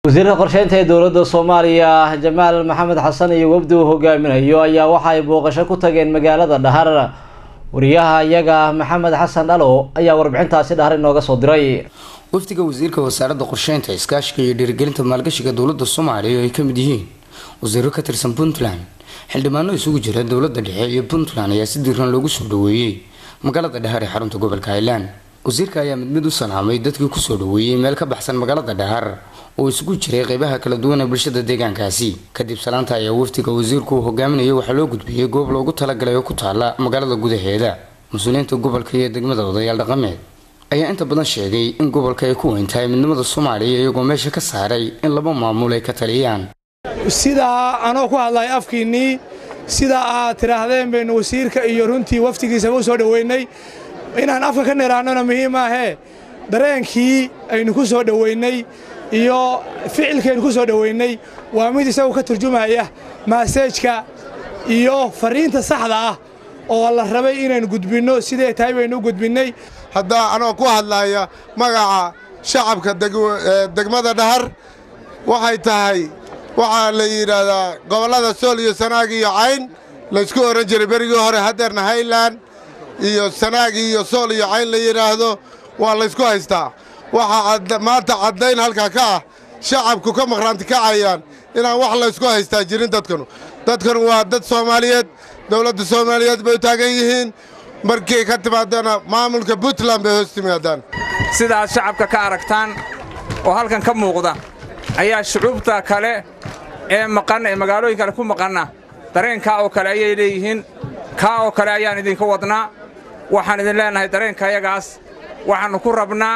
wasiirka qorsheynta ee dowladda soomaaliya jamaal maxamed xasan iyo wafdi uu hogaaminayo ayaa waxa ay booqasho ku tageen magaalada dhahar wariyaha iyaga maxamed xasan dhalo ayaa warbixintaasi dhahar inooga soo diray wafdiga wasiirka wasaaradda qorsheynta iskaashiga iyo dhiirigelinta maalgashiga dowladda soomaaliya oo ay ka mid yihiin wasiiro ka tirsan puntland xildhibaano isugu jira dowladda dhexe iyo puntland ayaa si diiran loogu soo dhaweeyey magaalada dhahar ee xarunta gobolka highland wasiirka ayaa mid mid u salaamay dadkii kusoo dhaweeyey meel ka baxsan magaalada dhahar oo isugu jiray qeybaha kala duwan ee bulshada deegaankaasi kadib salaanta ayaa wafdiga wasiirku uu hogaaminayay waxaa loo gudbiyey goob loogu talagalay oo ku taala magaalada gudaheeda mas-uuliyiinta gobolka iyo degmada odayaal dhaqameed ayaa inta badan sheegay in gobolka ay ku weyn tahay midnimada soomaaliya iyagoo meesha ka saaray in laba maamul ay ka taliyaan sidaa anoo ku hadlay afkiinnii sidaa aad tidhaahdeen baynu wasiirka iyo runtii waftigiisaba u soo dhoweynay inaan afka ka niraannona muhiim ahee dareenkii aynu ku soo dhoweynay iyo ficilkaynu ku soo dhoweynay waa mid isagu ka turjumaya maaseejka iyo farriinta saxda ah oo la rabay inaynu gudbinno siday tahay baynu u gudbinnay haddaa anoo ku hadlaya magaca shacabka degmada dhahar waxay tahay waxaa la yidhaahdaa gobollada sool iyo sanaag iyo cayn laysku ohan jiray berigii hore haddeerna hayland iyo sanaag iyo sool iyo cayn la yidhaahdo waa laysku haystaa waxaa maanta caddayn halkaa ka ah shacabku ka maqhraanti kacayaan inaan wax laysku haystaa jirin dadkanu dadkanu waa dad soomaaliyeed dowladda soomaaliyeed bay u taagan yihiin markay ka timaadana maamulka puntland bay hoos timaadaan sidaad shacabka ka aragtaan oo halkan ka muuqda ayaa shucuubta kale ee maqan ee magaalooyin kale ku maqanna dareenkaa oo kale ayay leeyihiin kaa oo kale ayaan idinka wadnaa waxaan idin leennahay dareenkayagaas waxaannu ku rabnaa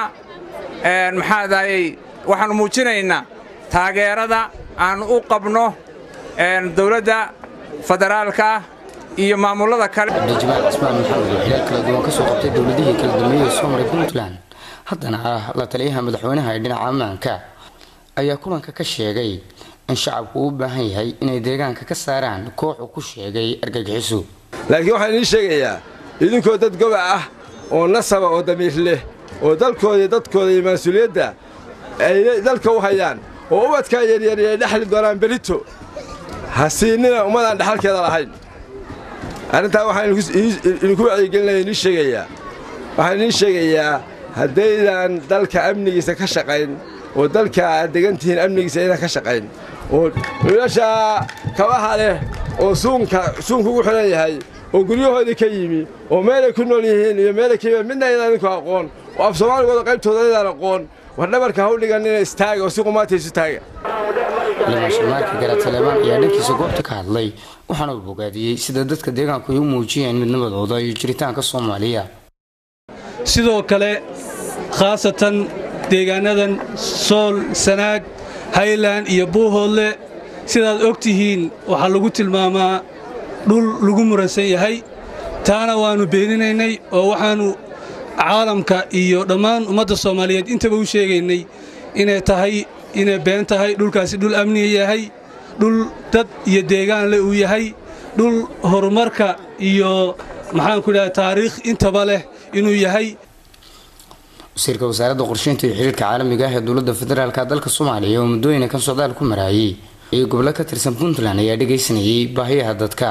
maxaadayey waxaannu muujinaynaa taageerada aannu u qabno dawladda federaalka iyo maamullada kale cabdijamaal cismaan maxamed oo xilaal kala duwan ka soo qabtay dowladihii kala dambeeyey ee soo maray puntland haddana ah la taliyaha madaxweynaha ee dhinaca ammaanka ayaa kulanka ka sheegay in shacabku uu u baahan yahay inay deegaanka ka saaraan kooxu ku sheegay argagixiso laakiin waxaan idiin sheegayaa idinkoo dad gobac ah oo nasaba oo damiir leh oo dalkooda iyo dadkooda iyo mas-uuliyadda ay dalka u hayaan oo ubadkaa yaryari ay dhexli doonaan berito ha siinina ummadaan dhexalkeeda lahayn arrintaa waxaan idinku wacyigelinaya idiin sheegayaa waxaan idiin sheegayaa haddaydan dalka amnigiisa ka shaqayn oo dalka aad degan tihiin amnigiisa aydan ka shaqayn oo wiilashaa kabaha leh oo suunka suunka ugu xidhan yahay oo guryahoodii ka yimi oo meelay ku nool yihiin iyo meelay ka yimid midna aydan idinku aqoon oo af soomaaligooda qaybtooda aydan aqoon war dhabarka ha u dhiganina istaaga oo si qumaataysu taaga limaashamaarka garaataleebaan ayaa dhankiisa goobta ka hadlay waxaana uu bogaadiyey sida dadka deegaanku ay u muujiyeen midnimadooda iyo jiritaanka soomaaliya sidoo kale khaasatan deegaannadan sool sanaag hayland iyo buuhoodle sidaad og tihiin waxaa lagu tilmaamaa dhul lagu muransan yahay taana waannu beeninaynay oo waxaannu caalamka iyo dhammaan ummadda soomaaliyeed intaba u sheegaynay inay tahay inay been tahay dhulkaasi dhul amniga yahay dhul dad iyo deegaanle uu yahay dhul horumarka iyo maxaanku idhaha taariikh intaba leh inuu yahay wasiirka wasaaradda qorsheynta iyo xiriirka caalamiga ah ee dowladda federaalka dalka soomaaliya oo muddooyina kan socdaal ku maraayay iyo gobollo ka tirsan puntland ayaa dhegaysanayay baahiyaha dadka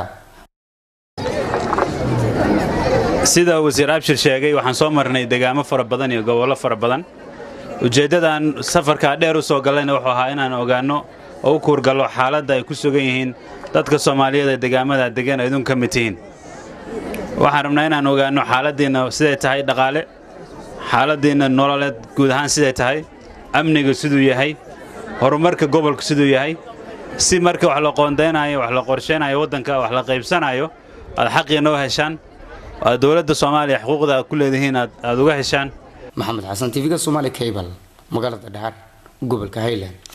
sida wasiir abshir sheegay waxaan soo marnay degaamo fara badan iyo gobollo fara badan ujeeddadan safarkaa dheer u soo gallayna wuxuu ahaa inaan ogaanno oo u kuurgallo xaaladda ay ku sugan yihiin dadka soomaaliyeed ee degaamada degan ay idun ka mid tihiin waxaan rabnaa inaan ogaanno xaaladdiinna siday tahay dhaqaale xaaladdiinna nololeed guud ahaan siday tahay amniga siduu yahay horumarka gobolka siduu yahay si marka wax la qoondaynayo wax la qorshaynayo waddanka wax la qaybsanayo aad xaqii noo heshaan aad dowladda soomaaliya xuquuqda aad ku leedihiin aad uga heshaan maxamed xasan tv-ga somaali cable magaalada dhahar gobolka highland